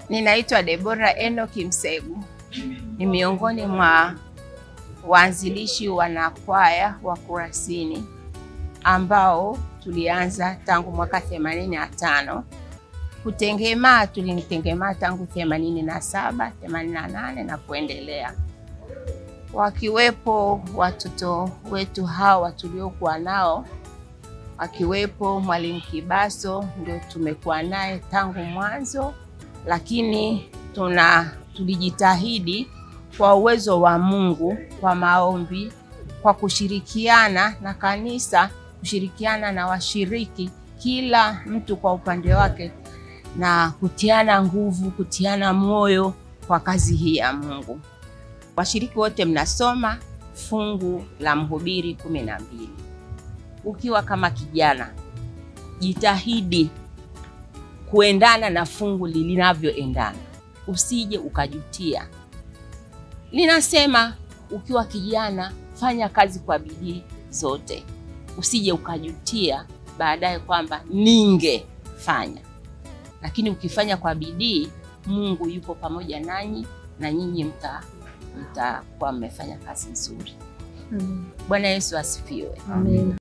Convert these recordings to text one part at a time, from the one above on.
Ninaitwa Debora Enoki Msegu, ni miongoni mwa waanzilishi wanakwaya wa Kurasini ambao tulianza tangu mwaka themanini na tano. Kutengemaa tulitengemaa tangu themanini na saba, themanini na nane na kuendelea, wakiwepo watoto wetu hawa tuliokuwa nao akiwepo Mwalimu Kibaso, ndio tumekuwa naye tangu mwanzo, lakini tuna tulijitahidi kwa uwezo wa Mungu, kwa maombi, kwa kushirikiana na kanisa, kushirikiana na washiriki, kila mtu kwa upande wake, na kutiana nguvu, kutiana moyo kwa kazi hii ya Mungu. Washiriki wote mnasoma fungu la Mhubiri kumi na mbili. Ukiwa kama kijana, jitahidi kuendana na fungu linavyoendana, usije ukajutia. Linasema ukiwa kijana, fanya kazi kwa bidii zote, usije ukajutia baadaye kwamba ningefanya. Lakini ukifanya kwa bidii, Mungu yupo pamoja nanyi na nyinyi mta mtakuwa mmefanya kazi nzuri. Amen. Bwana Yesu asifiwe. Amen.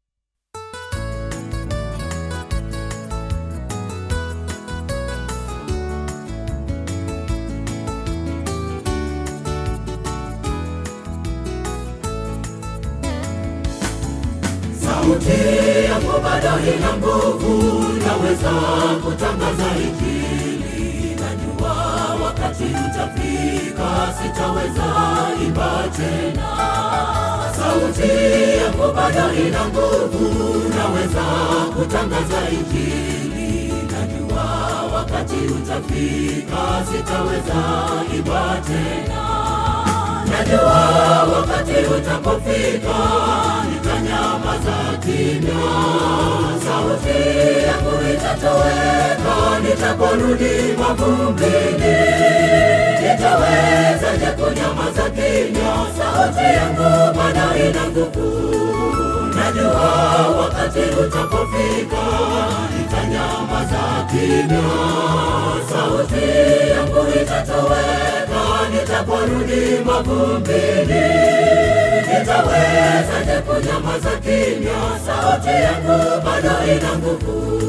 Sauti yangu bado ina nguvu, naweza kutangaza Injili. Najua wakati utafika, sitaweza imba tena. Sauti yangu bado ina nguvu, naweza kutangaza Injili. Najua wakati utafika, sitaweza imba tena. Najua wakati utapofika nitanyamaza kimya, sauti yangu itatoweka nitaporudi mavumbini. Nitawezaje kunyamaza kimya? Sauti yangu bado ina nguvu. Najua wakati utapofika nitanyamaza kimya, sauti yangu itatoweka nitaporudi mavumbini. Nitawezaje kunyamaza kimya? Sauti yangu bado ina nguvu.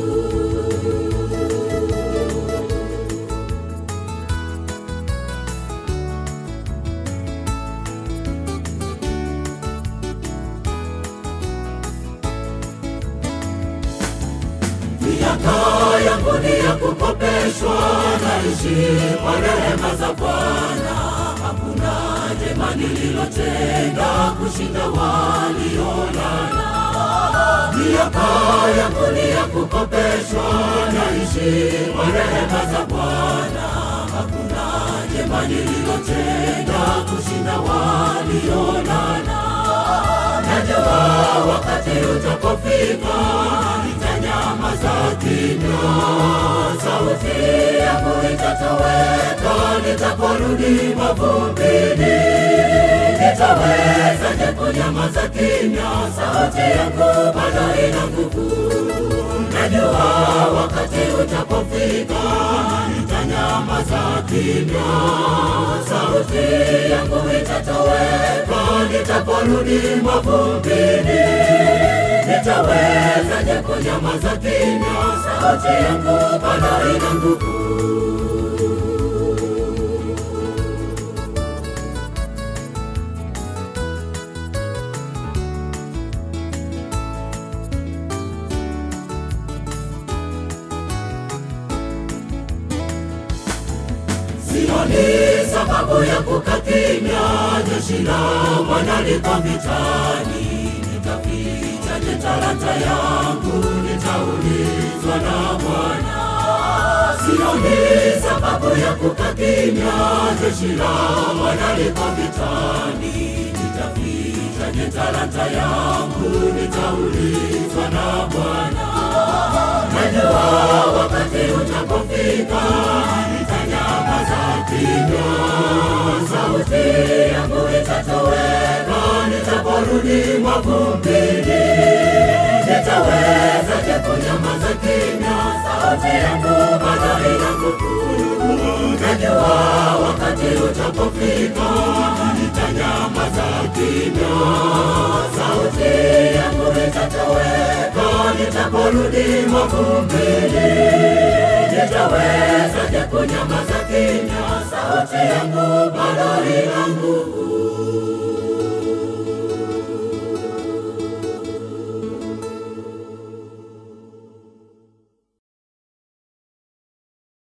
Miaka yangu ni ya kukopeshwa, naishi kwa rehema za Bwana. Hakuna jema nililotenda kushinda waliolala. Miaka yangu ni ya kukopeshwa, naishi kwa rehema za Bwana. Hakuna jema nililotenda kushinda waliolala. Najua wakati utapofika nitanyamaza kimya, sauti yangu itatoweka nitaporudi mavumbini. Nitawezaje kunyamaza kimya? Sauti yangu bado ina nguvu. Najua wakati utapofika nitanyamaza kimya, sauti yangu itatoweka nitaporudi mavumbini. Nitawezaje kunyamaza kimya? Sauti yangu bado ina nguvu. Sioni sababu ya kukaa kimya, jeshi la Bwana liko vitani. Nitafichaje talanta yangu? Nitaulizwa na Bwana. Sioni sababu ya kukaa kimya, jeshi la Bwana liko vitani. Nitafichaje talanta yangu? Nitaulizwa na Bwana. Najua wakati utapofika nitanyamaza kimya, sauti yangu itatoweka nitaporudi mavumbini. Nitawezaje kunyamaza kimya? Sauti yangu bado ina nguvu. najua wakati utapofika nitanyamaza kimya, sauti yangu itatoweka nitaporudi mavumbini. Nitawezaje kunyamaza kimya? Sauti yangu bado inangu